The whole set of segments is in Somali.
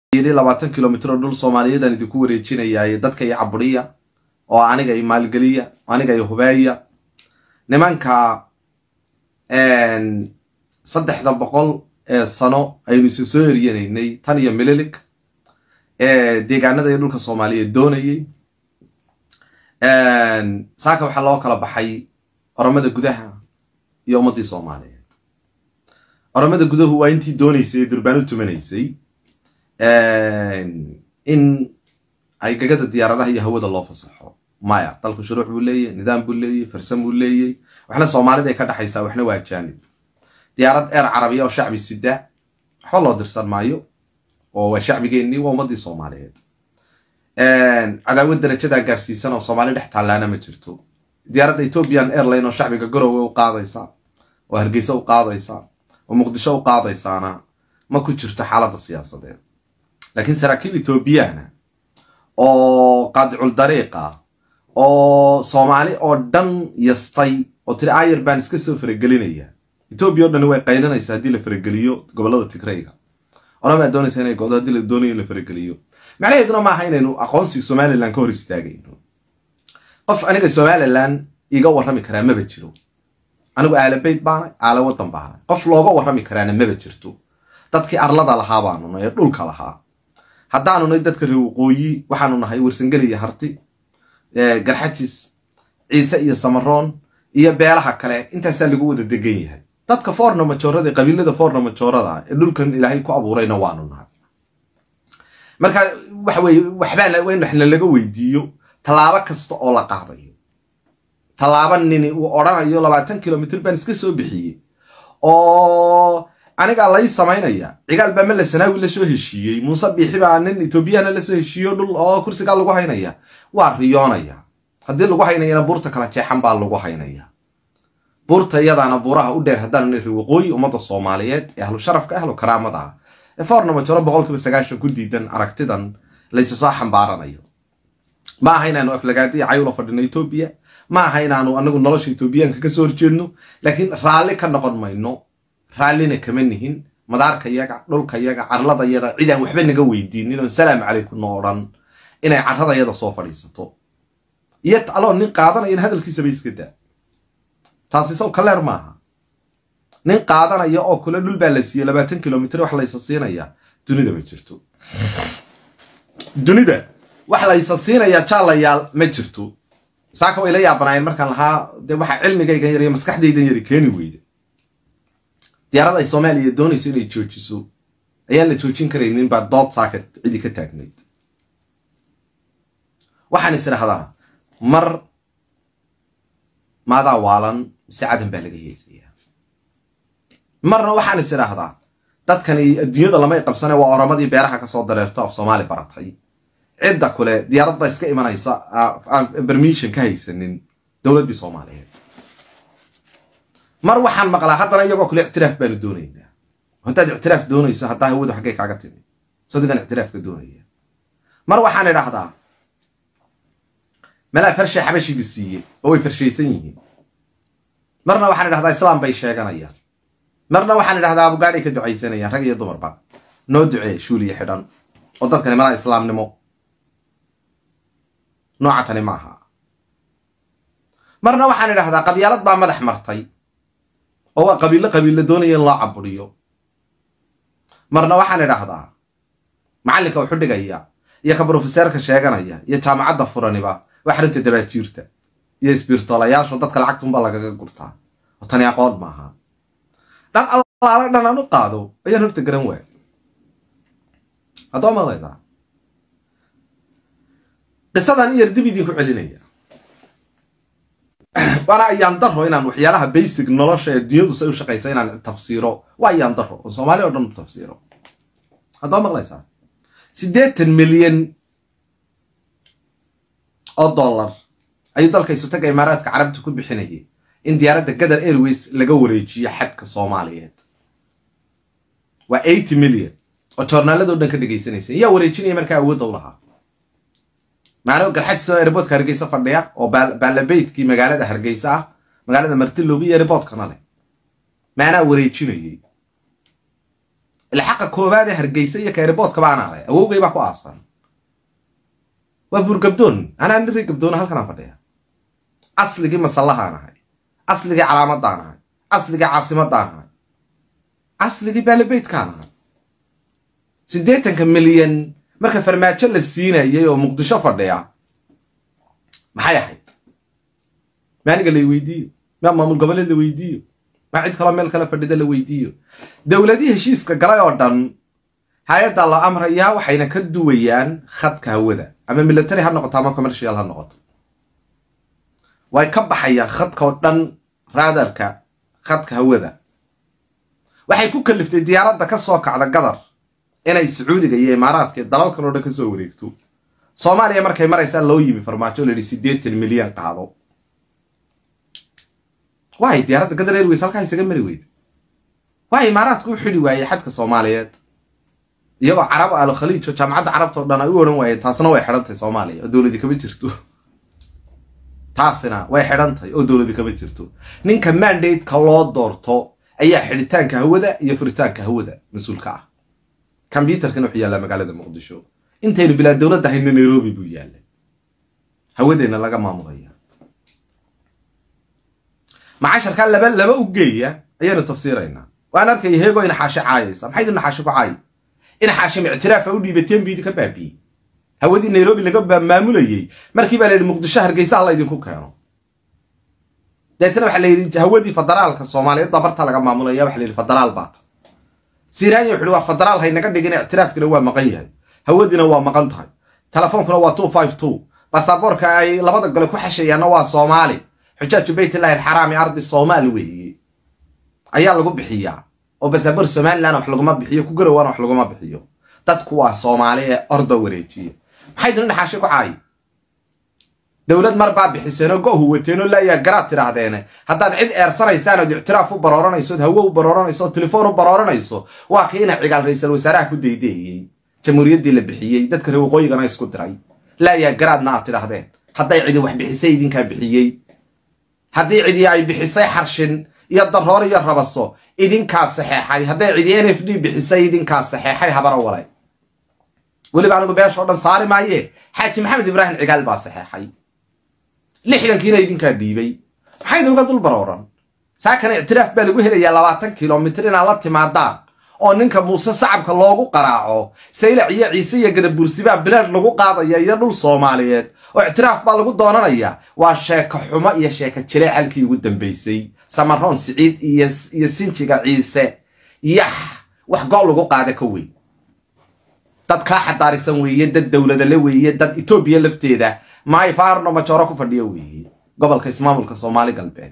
yidhi labaatan kilomitr oo dhul soomaaliyeedaan idinku wareejinayaa dadka iyo caburiya oo aniga iyo maalgeliya aniga iyo hubeeya nimanka saddexda boqol ee sano aynu isu soo eryanaynay tan iyo mililig deegaanada iyo dhulka soomaaliyeed doonayay saaka waxaa loo kala baxay oromada gudaha iyo ummaddii soomaaliyeed oromada gudahu waa intii doonaysay ee durbaan u tumanaysay in ay gagada diyaaradaha iyo hawada loo fasaxo maya dalku shuruuc buu leeyahy nidaam buu leeyahy farsan buu leeyahy waxna soomaalida ay ka dhexaysaa waxna waa ajaanib diyaarad eer carabiya oo shacbi sida waxba loo dirsan maayo oo waa shacbigeennii waa ummaddii soomaaliyeed cadaawad darajadaa gaarsiisan oo soomaali dhex taallaana ma jirto diyaaradda ethiopian airline oo shacbiga garowe u qaadaysa oo hargeysa u qaadaysa oo muqdisho u qaadaysaana ma ku jirto xaaladda siyaasadeed laakiin saraakiil ethoobiyaana oo qaadicul dariiqa oo soomaali oo dhan yastay oo tiri ayar baan iska soo faragelinaya etoobiya o dhan way qaylinaysa haddii la farageliyo gobolada tigrayga oramaa doonaysa inay godo haddii la doonayo in la farageliyo macnaheeduna maaha inaynu aqoonsiga somalilan ka hor istaagayno qof aniga somalilan iga warrami karaa maba jiro anigu aalabayd baanay aala wadan baanay qof looga warrami karaana maba jirto dadkii arlada lahaa baanu nahay ee dhulka lahaa haddaanu nahay dadka reer waqooyi waxaanu nahay warsangeli iyo harti garxajis ciise iyo samaroon iyo beelaha kale intaasaa lagu wada degan yahay dadka foorna majoorada qabiilada foorna majoorada ee dhulkan ilaahay ku abuurayna waanu nahay marka waxa weye waxbaa in waxna laga weydiiyo tallaabo kasta oo la qaadayo tallaabo nini uu odhanayo labaatan kilomitr baan iska soo bixiyey oo anigaa lay samaynaya cigaal baa mala sanaawi lasoo heshiiyey muuse biixi baa nin etoobiyana lasoo heshiiyo dhul oo kursigaa lagu haynaya waa riyoonaya haddii lagu haynayana buurta kala jeexan baa lagu haynaya buurta iyadaana buuraha u dheer haddaan niri waqooyi ummadda soomaaliyeed ee ahlu sharafka ahlu karaamada ah ee foorna majoro boqolkiiba sagaashan ku diidan aragtidan laysu soo xambaaranayo ma aha inaanu aflagaadiya cayula fadhino etoobiya ma aha inaanu anagu nolosha etoobiyaanka kasoo horjeedno laakiin raalli ka noqon mayno raallina kama nihin madaarka yaga dhulka yaga carlada yada cidaan waxba naga weydiinin oon salaamu calaykum no odhan inay carrada yada soo fadhiisato iyo aloo nin qaadanayana hadalkiisaba iska daa taasi saw kaleer maaha nin qaadanaya oo kule dhul baa la siiye labaatan kilomitr wax laysa siinaya dunida ma jirto dunida wax laysa siinaya jaalayaal ma jirto saaka way la yaabanaayeen markaan lahaa dee waxaa cilmigaygan yar iyo maskaxdaydan yari keeni weyda diyaarad ay soomaaliya doonayso inay joojiso ayaan la joojin karaynin baa dood saaka cidi ka taagnayd waxaan is idhahdaa mar maadaa waalan mise cadan baa laga heesayaa marna waxaan is idhaahdaa dadkani adduunyada lamay qabsane waa oromadii beeraha kasoo dareerto af soomaali baratay cidda kule diyaaradda iska imanaysa aan bermission ka haysanin dowladdii soomaaliyeed mar waxaan maqlaa haddana iyagoo kule ictiraaf baanu doonaynaa haddaad ictiraaf doonayso haddaa hawadu xaggay kaaga timi sodigan ictiraafka doonaya mar waxaan idhahdaa malaa farshay xabashiga siiye oo way farshaysan yihiin marna waxaan idhahdaa islaam bay sheeganayaan marna waxaan idhahdaa abugaadhay ka ducaysanayaan rag iyo dumarba noo ducee shuuliya xidhan oo dadkani malaa islaamnimo nooca tani ma aha marna waxaan idhahdaa qabyaalad baa madax martay oo waa qabiillo qabiilla doonaya in loo caburiyo marna waxaan idhahdaa macallinka wuxu dhigaya iyo ka brofeseerka sheeganaya iyo jaamacadda furaniba waa xarinta dabaajiirta iyo isbiirtoolayaasho dadka lacagtunbaa lagaga gurtaa oo tani aqoon maaha dhan allaala dhan aan u qaado ayaan horta garan waay haddoo maqlaydaa qisadan iyar dib idinku celinaya waana ayaan daro inaan waxyaalaha basic nolosha ee dunyadu say u shaqaysa inaan tafsiiro waa ayaan daro oo soomaali o dhan u tafsiiro haddoo maqlaysaa siddeetan milyan oo dollar ayuu dalka isutaga imaaraadka carabta ku bixinayay in diyaaradda gadar airways laga wareejiyo xadka soomaaliyeed waa eighty million oo joornaaladoo dhan ka dhegaysanaysa yaa wareejinaya markaa awoodda u lahaa macnuu garxajisoo airboodka hargeysa fadhiya oo baalabeydkii magaalada hargeysa ah magaalada martilowga iyo airboodkana leh maanaa wareejinayay ila xaqa koowaad ee hargeysa iyo kaeriboodka baanaa leh awowgay baa ku aasan waa buurgabdoon anaa niri gabdoona halkanaan fadhiya asligii masallahaan ahay asligii calaamadaan ahay asligii caasimadaan ahay asligii baalibeydkaan ahay siddeetanka milyan marka farmaajo la siinayay oo muqdisho fadhiya maxay ahayd maaniga la weydiiyo maa maamul goboleed la weydiiyo maa cid kaloo meel kale fadhida la weydiiyo dowladii heshiiska galay oo dhan hay-adda la amrayaa waxayna ka duwayaan khadka hawada ama military ha noqoto ama commercial ha noqoto way ka baxayaan khadka oo dhan raadarka khadka hawada waxay ku kaliftay diyaaradda ka soo kacda gadar inay sacuudiga iyo imaaraadka dalalkan oo dhan ka soo wareegto soomaaliya markay maraysaa loo yimi farmaajo la yidhi siddeetan milyan qaado waay diyaaradda gadar airways halkaa isaga mari weyda waa imaaraadka u xidhi waayey xadka soomaaliyeed iyagoo carab aalo khaliijo jaamacadda carabta o dhan ay u odhan waayeen taasna way xidhantahay soomaaliya oo dowladi kama jirto taasina way xidhantahay oo dowladi kama jirto ninka mandateka loo doorto ayaa xidhitaanka hawada iyo furitaanka hawada mas-uulka ah combyutarkana wuxuu yaallaa magaalada muqdisho intaynu bilaa dowladda hayno nairobi buu yaallay hawadeenna laga maamulaya macasharkaa laba laba u geeya ayaanu tafsiiraynaa waan arkaya heego inaxaashi caayaysa maxayd inaxaashi ku caay inaxaashim ictiraafa u dhiibateen biidi ka baabiyey hawadii nairobi laga maamulayey markii baa la yidhi muqdisho hargeysa ha laydinku keeno deetna waxaa la yidhi hawadii federaalka soomaaliyeed baa barta laga maamulaya waxa la yidhi federaal baata siraanya wuxu uhi waa federaal haynaga dhigin ictiraafkina waa maqan yahay hawadiina waa maqan tahay telefoonkuna waa two five two baasaboorka ay labada gole ku xashayaanna waa soomaali xujaaju baytillahi alxaraami ardi soomaali weeye ayaa lagu bixiyaa oo baasaboor somalilan wax laguma bixiyo ku garowaana wax laguma bixiyo dadku waa soomaali ee orda wareejiya maxay duni dhaxaashi ku caayi dowlad mar baa bixiseenoo go-hu wateenoo laayaa garaad tidhaahdeene haddaad cid eersanaysaan ood ictiraaf u barooranayso ood hawo u barooranayso ood telefoon u barooranayso waa kii ina cigaal ra-iisal wasaaraha ku daydeeyey jamhuuriyaddii la bixiyey dadka reer waqooyigana isku diray laayaa garaadna aad tidhaahdeen hadday cidi wax bixisay idinkaa bixiyey haddii cidi ay bixisay xarshin iyo daroor iyo rabaso idinkaa saxeexay hadday cidi n f d bixisay idinkaa saxeexay habaro walay weliba anigu beesha o dhan saari maaye xaaji maxamed ibraahim cigaal baa saxeexay lixdankiina idinkaa dhiibay maxay idinka dul barooran saakana ictiraaf baa lagu helayaa labaatan kilomitr inaad la timaadaan oo ninka muuse sacabka loogu qaraaco saylac iyo ciise iyo gadabuursibaa bilaad lagu qaadaya iyo dhul soomaaliyeed oo ictiraaf baa lagu doonanaya waa sheeko xumo iyo sheeko jilee xalkii ugu dambaysay samaroon siciid iyo sinjiga ciise yax wax go' lagu qaada ka weyn dad kaa xadaarisan weeye dad dowladale weeye dad etoobiya lafteeda maay faarno majooro ku fadhiyo weeye gobolka ismaamulka soomaali galbeed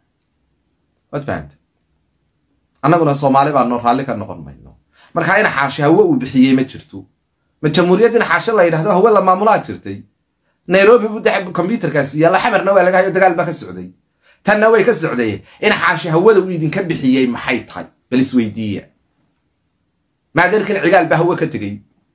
waad fahamta annaguna soomaali baanoo raalli ka noqon mayno markaa ina xaashi hawe uu bixiyey ma jirto ma jamhuuriyad in xaashi la yidhahdo hawe la maamulaa jirtay nairobi buu dex kombyutarkaasi yaalla xamarna waa laga hayo dagaal baa ka socday tanna way ka socday in xaashi hawada uu idinka bixiyey maxay tahay bal isweydiiya maadeerkan cigaal baa hawe ka tegey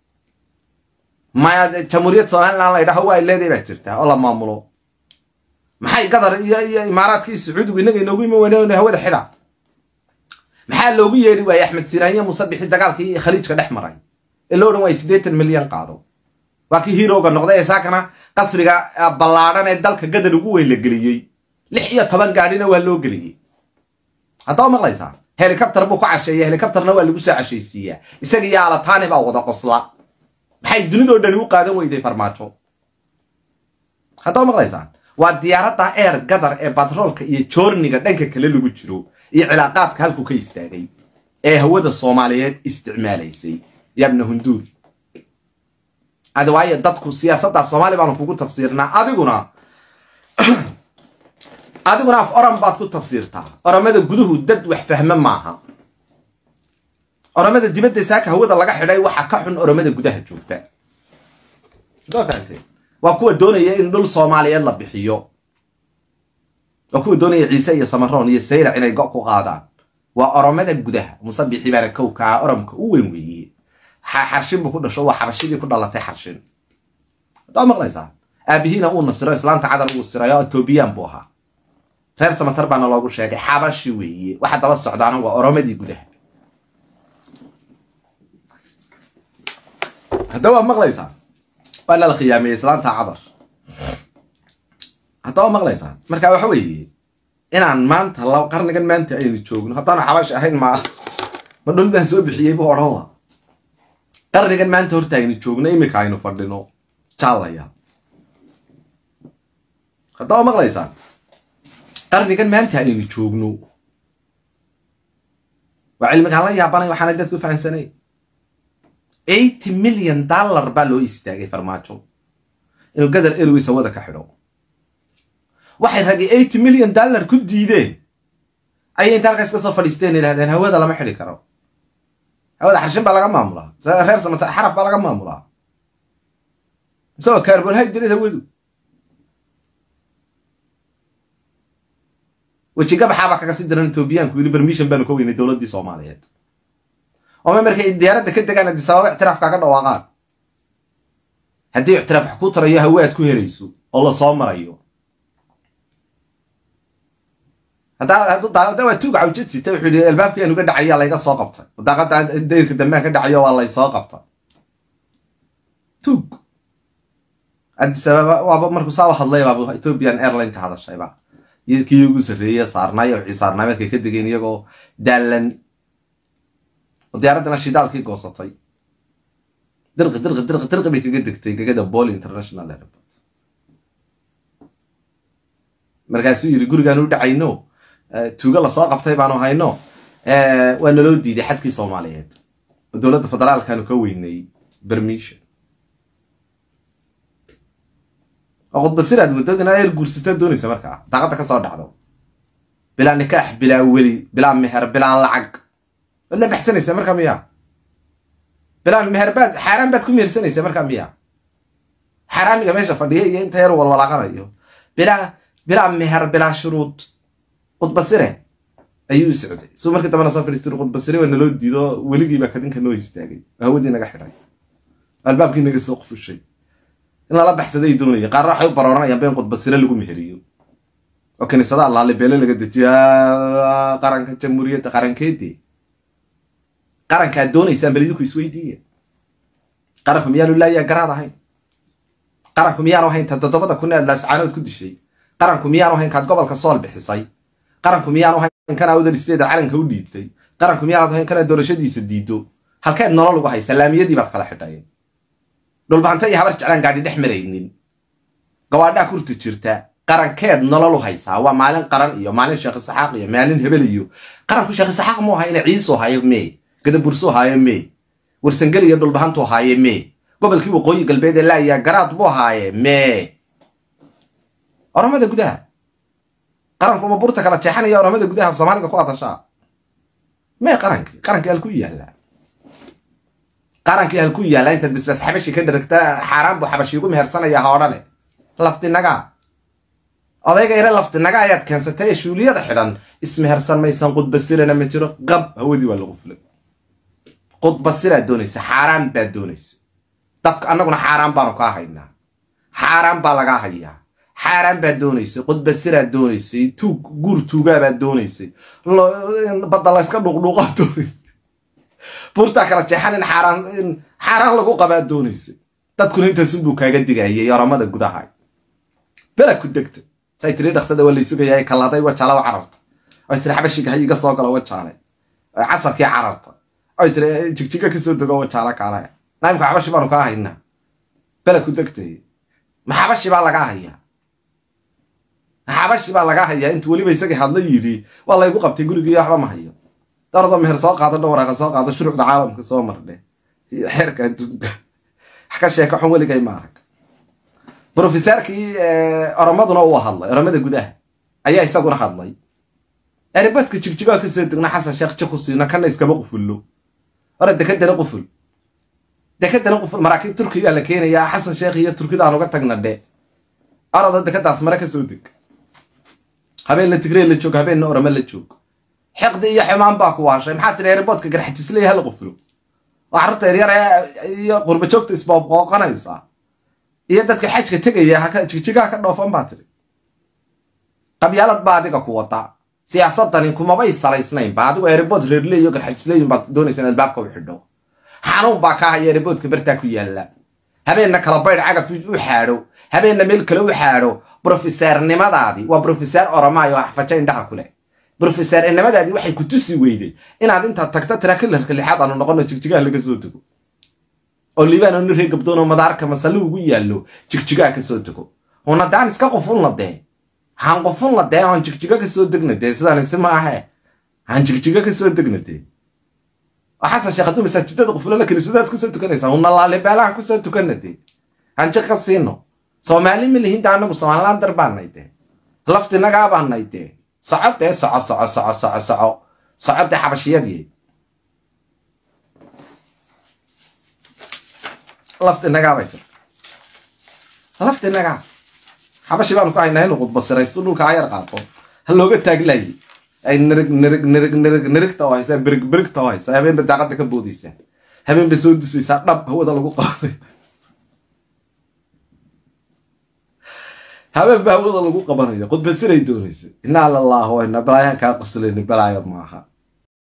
maya jamhuuriyad somalilan la ydhaho waa ay leedahay baa jirtaa oo la maamulo maxay gadar iyo iyo imaaraadkii sacuudigu innaga inoogu iman weyne hawada xidha maxaa loogu yeedhi waayey axmed siraanya muuse bixi dagaalkii khaliijka dhex maray ee loo odhan waayey siddeetan milyan qaado waa kii hiirowga noqday ee saakana qasriga ballaadhan ee dalka gadar ugu weyn la geliyey lix iyo toban gaadhina waa loo geliyey haddaba maqlaysaa helikabtar buu ku casheeya helikabtarna waa lagu soo cashaysiiyaa isaga iyo alataani baa wada qosla maxay dunidoo dhani u qaadan weyday farmaajo haddaba maqlaysaan waa diyaaradda eer gadar ee batroolka iyo joorniga dhanka kale lagu jiro iyo cilaaqaadka halkuu ka istaagay ee hawada soomaaliyeed isticmaalaysay yabna hunduur adi waayo dadku siyaasadda af soomaali baanu kugu tafsiirnaa adiguna adiguna af oran baad ku tafsiirtaa oramada guduhu dad wax fahme maaha oramada dibadda saaka hawada laga xidhay waxa ka xun oramada gudaha joogta soo fahamtee waa kuwa doonaya in dhul soomaaliyeed la bixiyo waa kuwa doonaya ciise iyo samaroon iyo saylac inay go' ku qaadaan waa oromada gudaha musabixi baana kowkaa oramka u weyn weeye xarshin buu ku dhasho waa xabashidii ku dhalatay xarshin haddaa maqlaysaa aabihiina uu nasiro islaanta cadar uu siray oo etoobiyaan buu ahaa reer samatar baana loogu sheegay xabashi weeye waxa daba socdaana waa oromadii gudaha haddaba waad maqlaysaa waa nala khiyaamiyey islaanta cadar haddaba waad maqlaysaa marka waxa weeye inaan maanta la qarnigan maanta aynu joogno haddaanu xabash ahayn ma ma dhul baan soo bixiyey bu odhan la qarnigan maanta horta aynu joogno iminka aynu fadhino jaalaya haddaba maqlaysaan qarnigan maanta aynu joogno waa cilmigaan la yaabanay waxaana dadku fahansanay eighty million dollar baa loo istaagay farmaajo inuu gadal airways hawada ka xidho waxay ragay eighty million dollar ku diideen ayay inta halkaas ka soo fadhiisteen yidhahdeen hawada lama xidhi karo hawada xarshin baa laga maamulaa reer samata xaraf baa laga maamulaa isagoo carbonhydrate hawadu wejigabaxaabaa kaga sii diran etoobiyaanku yili bermission baanu ka weynay dowladdii soomaaliyeed ooma markay diyaaradda ka degaan haddii sababa ictiraaf kaaga dhawaaqaan haddii ictiraaf wax ku tarayo hawe aad ku helayso oo la soo marayo hadda waa tuuga cawjad sita wuxuu yidhi albaabkii aanu ka dhacaya layga soo qabtay daaqada dayrka dambaan ka dhacayo waa lay soo qabtay tuug addis ababa waaba markuu saa u hadlay baaba ethiopian airline ka hadashayba iyo kii ugu sarreeye saarnaayo wixii saarnaa markay ka degeen iyagoo daalan oo diyaaraddana shidaalkii goosatay dirqi dirqi dirqi dirqi bay kaga degtay gegada bol international airport markaasuu yidhi gurigaan u dhacayno tuugo lasoo qabtay baanu hayno waa naloo diiday xadkii soomaaliyeed oo dowladda federaalkaanu ka weynay bermission oo khudbasiraad muddad inaad eer guursataa doonaysa markaa daaqadda ka soo dhacdo bilaa nikaax bilaa weli bilaa meher bilaa lacag waad la baxsanaysaa markaa miya bilaa meher baad xaaraan baad ku mehersanaysaa markaa miya xaaraamiga meesha fadhiya iyo inta yar walwalaaqanayo bilaa bilaa meher bilaa shuruud khudbasire ayuu u socday suu markii dambena soo fadhiistiri khudbasire waa naloo diido weligiibaa kadinka noo istaagay oo hawadii naga xidhay albaabkii naga soo qufushay in lala baxsaday doonaya qaarna waxay u barooranayaan ba in khudbasire lagu meheriyo oo kiniisadaha laali beele laga dejiyo qaranka jamhuuriyadda qarankeedii qarankaad doonaysaan bal idinku isweydiiya qaranku miyaanu laayaa garaad ahayn qaranku miyaanu ahayn ta toddobada kun aad laascaanood ku dishay qaranku miyaanu ahayn kaad gobolka sool bixisay qaranku miyaanu ahayn kana awdal isteeda calanka u dhiibtay qaranku miyaanad ahayn kana doorashadiisa diido halkeed nolol ugu haysa laamiyadii baad kala xidhay dhulbahanta iyo habar jeclaan gaadhi dhex maraynin gawaadhaa kurta jirta qarankeed nolol u haysaa waa maalin qaran iyo maalin sheekh isaxaaq iyo maalin hebel iyo qaranku sheekh isaxaaq muu ahaa ina ciisu hayo mee gadabursu haaye mee warsangeli iyo dhulbahantu haaye mee gobolkii waqooyi galbeed ee laayaa garaad buu haaye mee oramada gudaha qaranku ma burta kala jeexanaya oramada gudaha af soomaaliga ku hadashaa mee qarankii qarankii halku yaallaa qarankii halku yaallaa intaad bisbas xabashi ka dharagta xaaraan buu xabashi igu mehersanaya ha odhane laftinagaa odayga yare laftinaga ayaad keensatay ee shuuliyada xidhan ismehersan maysan qudbasirana ma jiro qab hawadii waa lagu fulay qudbasiraad doonaysa xaaraan baad doonaysa dadka annaguna xaaraan baanu kaa haynaa xaaraan baa lagaa hayaa xaaraan baad doonaysay qudbasiraad doonaysay tuug guur tuugaabaad doonaysay badda layska dhuuqdhuuqaad doonaysay buurtaa kala jeexan in xaaraan in xaaraan lagu qabaad doonaysay dadkuna intaasunbuu kaaga digayay oramada gudaha bela ku degta say tiri dhaqsada waa laysugayaa kaladay wajaala wa cararta oy tiri xabashiga ha iga soo galo wajaale oy casarkii cararta oy tiri jigjiga kasoo dego wajaala kaale naimka xabashi baanu kaa haynaa bela ku degtay ma xabashi baa lagaa hayaa xabashi baa lagaa hayaa intuu weliba isagii hadla yidhi waa laygu qabtay gurigii waxba ma hayo dardo meher soo qaado dhawaraaqa soo qaado shuruucda caalamka soo mardhe xeerka adduunka wax ka sheeka xun weligay ma arag brofesaarkii oromaduna uu hadlay oromada gudaha ayaa isaguna hadlay eribadka jigjigaa kasoo degna xasan sheekh ji ku siina kana iskama qufullo hore dekadana quful dekadana quful maraakiib turkiyaa la keenayaa xasan sheekh iyo turkida aan uga tagna dhe arada dekadaas mare kasoo deg habeenna tigree la joog habeenna orome la joog xiqdi iyo xumaan baa ku waashay maxaa tiri eribodka garxajisley hala qufulo oo carruurta yaryar iyo qurba joogta isbooqooqanaysaa iyo dadka xajka tegaya jigjigaha ka dhoofan baa tiri qabyaalad baa adiga ku wada siyaasadani kumabay salaysnayn ba adigu eribod reerleeyo garxajisleeyin baad doonaysa in albaabka u xidho xanuun baa kaa haya riboodka bartaa ku yaalla habeenna kala baydh cagaf u xaadho habeenna meel kale u xaadho brofesaarnimadaadii waa brofesaar oromaayo axfajo indhaha ku leh brofesaarnimadaadii waxay ku tusi weyday inaad intaad tagto tirakilarka lixaad aanu noqono jigjigaha laga soo dego oo liibaan oo niree gabdoonoo madaarka masalli ugu yaallo jigjigaha ka soo dego una daan iska qofun la dee waxaan qofun la dee oon jigjigo ka soo degna dee sidaan isi ma ahe waxaan jigjigo ka soo degna dee oo xasan sheekh hadduu masaajidada qufulana kiniisadaad kusoo tukanaysaa una laalibeelahan kusoo tukana dee aan jiq ka siino soomaali ma lihin dee anagu somalilaan dar baanay dee laftinagaa baanay dee soco dee soco soco soco soco soco soco dee xabashiyadii laftinagaa bay tir laftinagaa xabashi baanu ku haynaa inuu qudbasiraysto dhulka ha yar qaato ha looga taaglaye ay nirig nirig nirig nirig nirigta oo haysaa birig birigta oo haysaa habeenba daaqada ka boodaysaa habeenba soo dusaysaa dhab hawada lagu qaaday habeenba hawada lagu qabanaya qudbasiray doonaysa inaa lallahu ina balaayan kaa qoslayni balaayo maaha